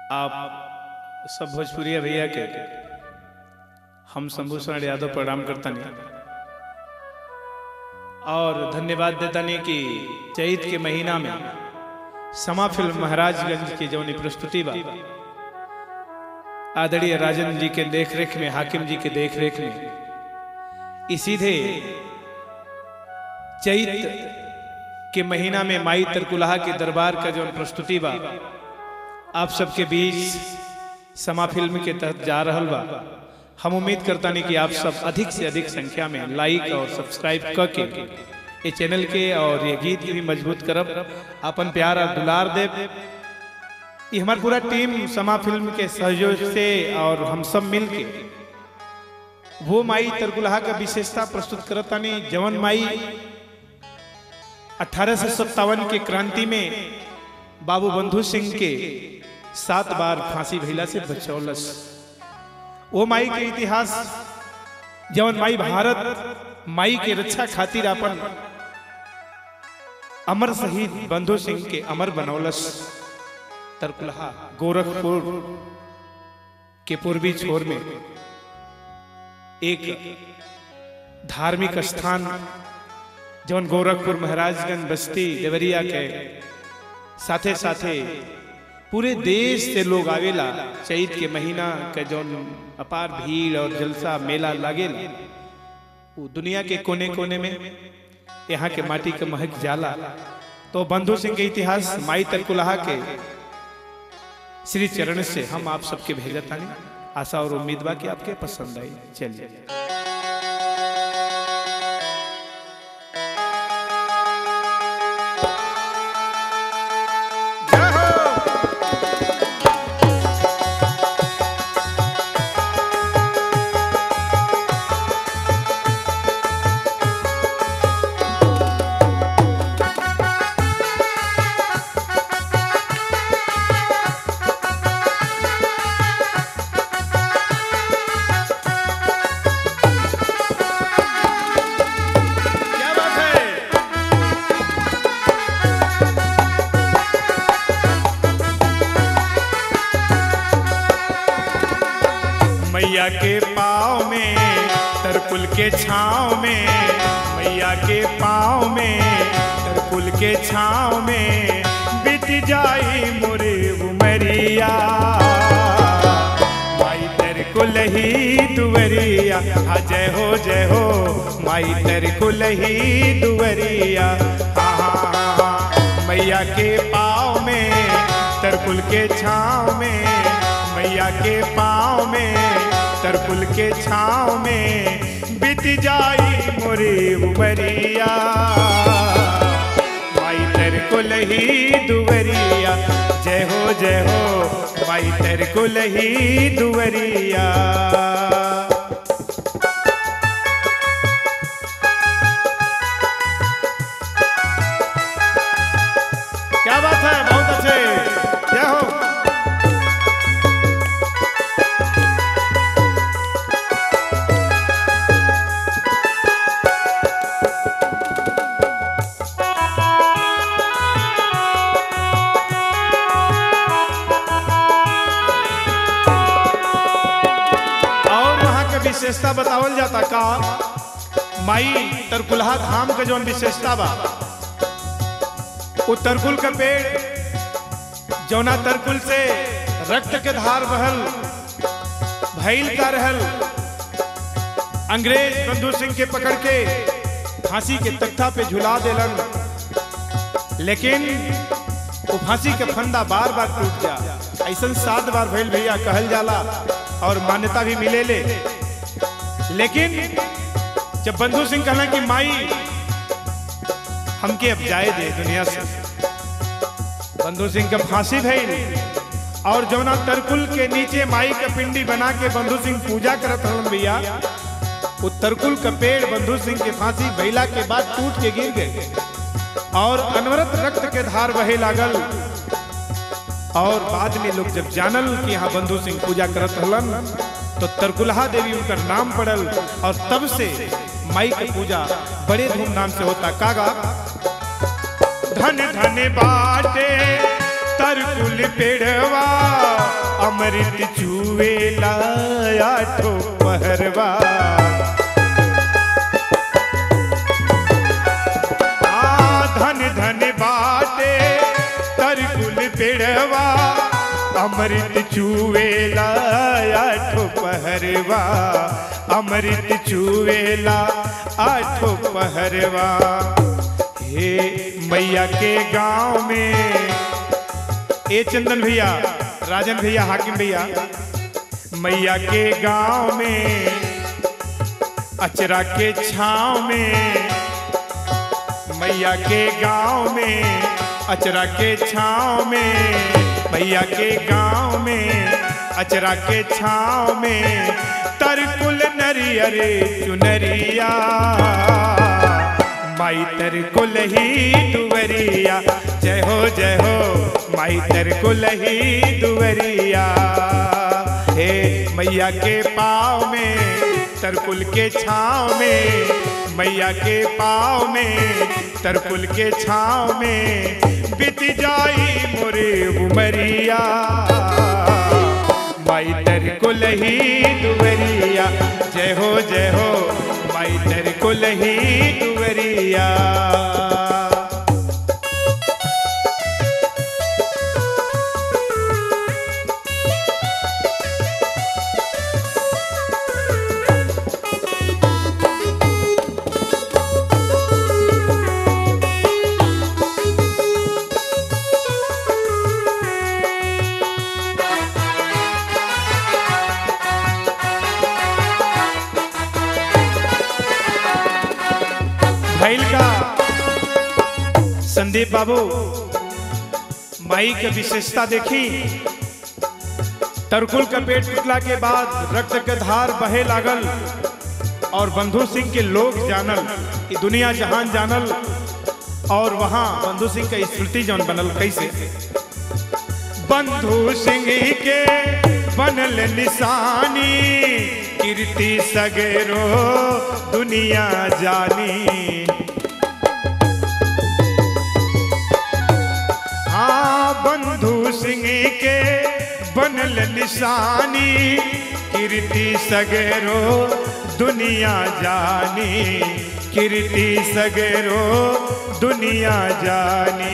आप सब भोजपुरिया भैया के हम शंभू शरण यादव प्रणाम करतानी और धन्यवाद देतानी कि चैत के महीना में समा फिल्म महाराजगंज की जौनी प्रस्तुति बा आदरणीय राजन जी के देख रेख में हाकिम जी के देख रेख में ई सीधे चैत के महीना में माई तरकुलहा के दरबार का जो प्रस्तुति बा आप सबके बीच समा फिल्म के तहत जा रहल बा हम उम्मीद करता नहीं कि आप सब अधिक से अधिक संख्या में लाइक और सब्सक्राइब करके ये चैनल के और ये गीत के भी मजबूत करब अपन प्यार और दुलार देव ये हमार पूरा टीम समा फिल्म के सहयोग से और हम सब मिल के वो माई तरकुलहा का विशेषता प्रस्तुत करतानी जवन माई अठारह के क्रांति में बाबू बंधु सिंह के सात बार फांसी भैला से बचौलस वो माई के इतिहास जवन माई भारत माई के रक्षा खातिर अपन अमर शहीद बंधु सिंह के अमर बनौलस तरकुलहा गोरखपुर के पूर्वी छोर में एक धार्मिक स्थान जौन गोरखपुर महाराजगंज बस्ती देवरिया के साथे साथे पूरे देश से लोग आवेला चैत के महीना के जौन अपार भीड़ और जलसा मेला लागेला वो दुनिया के कोने कोने में यहाँ के माटी के महक जाला तो बंधु सिंह के इतिहास माई तरकुलहा के श्री चरण से हम आप सबके भेजत तानी आशा और उम्मीद बा कि आपके पसंद आई चलिए क्या बात है मैया के पाँव में तरकुल के छाँव में मैया के पाँव में तरकुल के छाँव में बीत जाई मोरे उमरिया माई तरकुल ही दुवरिया हाँ जय हो जय हो माई तरकुल ही दुवरिया हाँ हाँ हाँ हाँ मैया के पाँव में तरकुल के छाँव में मैया के पाँव में तरकुल के छाँव में बीत जाई मोरे उमरिया माई तरकुल ही दुवरिया जय हो जय हो माई तरकुल ही दुवरिया क्या बात है बहुत अच्छे जय हो और वहाँ के विशेषता बतावल जाता का माई तरकुलहा धाम के जौन विशेषता बा वो तरकुल का पेड़ जौना तरकुल से रक्त के धार बहल भैल का रहल अंग्रेज बंधु सिंह के पकड़ के फांसी के तख्ता पे झुला देलन लेकिन वो फांसी के फंदा बार बार टूट जा ऐसा सात बार भैल भैया कहल जाला और मान्यता भी मिले ले लेकिन जब बंधु सिंह कहला कि माई हमके अब जाए दे दुनिया से बंधु सिंह के फांसी भइल और जौना तरकुल के नीचे माई के पिंडी बना के बंधु सिंह पूजा करत हलन भैया वो तरकुल का पेड़ बंधु सिंह के फांसी भइला के बाद टूट के गिर गए और अनवरत रक्त के धार बहे लागल और बाद में लोग जब जानल कि यहाँ बंधु सिंह पूजा करत हलन तो तरकुलहा देवी उनकर नाम पड़ल और तब से माई की पूजा बड़े धूमधाम से होता कागा धन धन बाटे तरकुल पेड़वा अमृत चुवेला आठो पहरवा आ धन धन बाटे तरकुल पेड़वा अमृत चुवेला आठो पहरवा अमृत चुवेला आठो पहरवा हे मैया के गांव में ए चंदन भैया राजन भैया हाकिम भैया मैया के गांव में अचरा के छाव में मैया के गांव में अचरा के छाव में मैया के गांव में अचरा के छाव में तरकुल नरियर चुनरिया माई तरकुल ही दुवरिया जय हो जय हो माई तरकुल ही दुवरिया हे मैया के पाँव में तरकुल के छाँव में मैया के पाँव में तरकुल के छाँव में बीत जाई मोरे उमरिया माई तरकुल ही दुवरिया जय हो जय हो माई तरकुल ही दुवरिया भैल का संदीप बाबू माई के विशेषता देखी तरकुल का पेट टूटला के बाद रक्त के धार बहे लागल और बंधु सिंह के लोग जानल कि दुनिया जहान जानल और वहां बंधु सिंह का स्मृति जौन बनल कैसे बंधु सिंह के बनल निशानी कीर्ति सगरो दुनिया जानी हाँ बंधु सिंह के बनल निशानी कीर्ति सगरो दुनिया जानी कीर्ति सगरो दुनिया जानी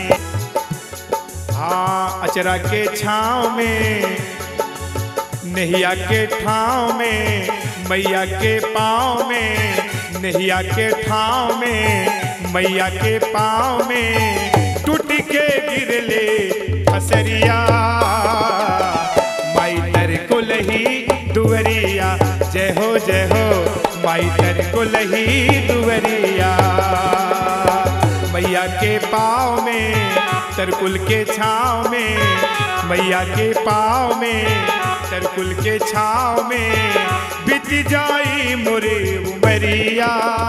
हाँ अचरा के छाँव में नैया के ठाव में मैया के पाँव में नैया के ठाव में मैया के पाँव में टूट के गिरले फसरिया माई तर कुलही दुवरिया जय हो जय हो माई तर कुलही दुवरिया मैया के पाँव में तरकुल के छाँव में मैया के पाँव में तरकुल के छाँव में बीत जाई मोरे उमरिया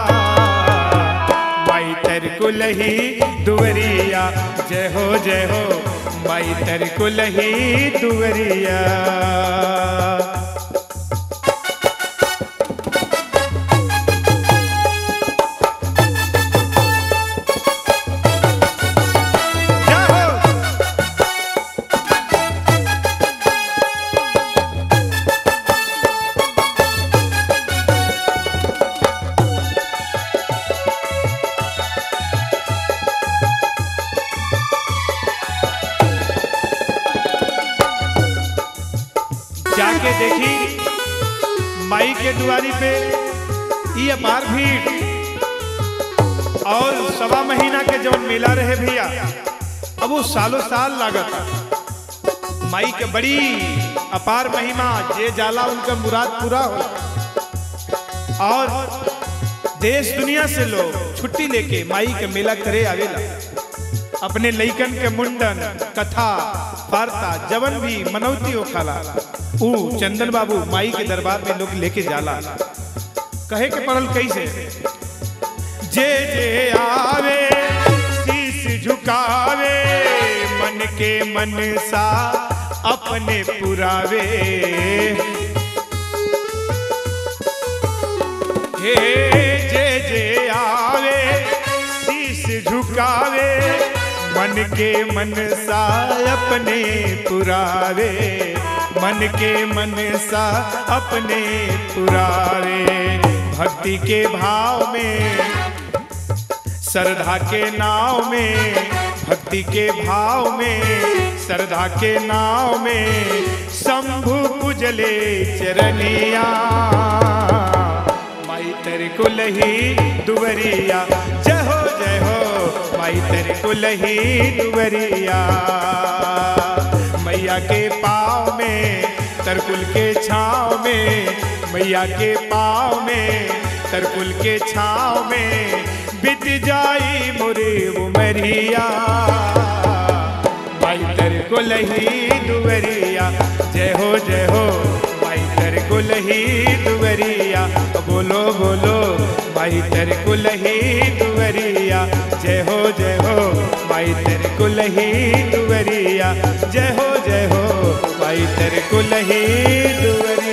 माई तरकुल ही दुवरिया जय हो जय हो माई तरकुल ही दुवरिया जय हो जाके देखी माई के दुआरी पे ये अपार भीड़ और सवा महीना के जब मेला रहे भैया अब वो सालों साल लागत माई के बड़ी अपार महिमा जे जाला उनका मुराद पूरा हो और देश दुनिया से लोग छुट्टी लेके माई के मेला करे आवेला अपने लइकन के मुंडन कथा वार्ता जवन भी मनौती हो खाला ऊ चंदन बाबू माई के दरबार में लोग लेके जाला कहे के पड़ल कैसे जे जे आवे शीश झुकावे मन के मन सा अपने पुरावे हे जे जे आवे शीश झुकावे मन के मन सा अपने पुरावे मन के मन सा अपने पुरावे भक्ति के भाव में श्रद्धा के नाव में भक्ति के भाव में श्रद्धा के नाव में शंभु पुजले चरनिया माई तेरे कुलही दुवरिया जय हो जय हो माई तेरे कुलही दुवरिया मैया के पाँव में तरकुल के छाँव में मैया के पाँव में तरकुल के छाँव में बीत जाई मुरे उमरिया माई तेरे कुलही दुवरिया जय हो जय हो माई तेरे कुलही दुवरिया बोलो बोलो माई तेरे कुलही दुवरिया जय हो जय हो माई तेरे कुलही दुवरिया जय हो जय हो माई तेरे कुलही दुवरिया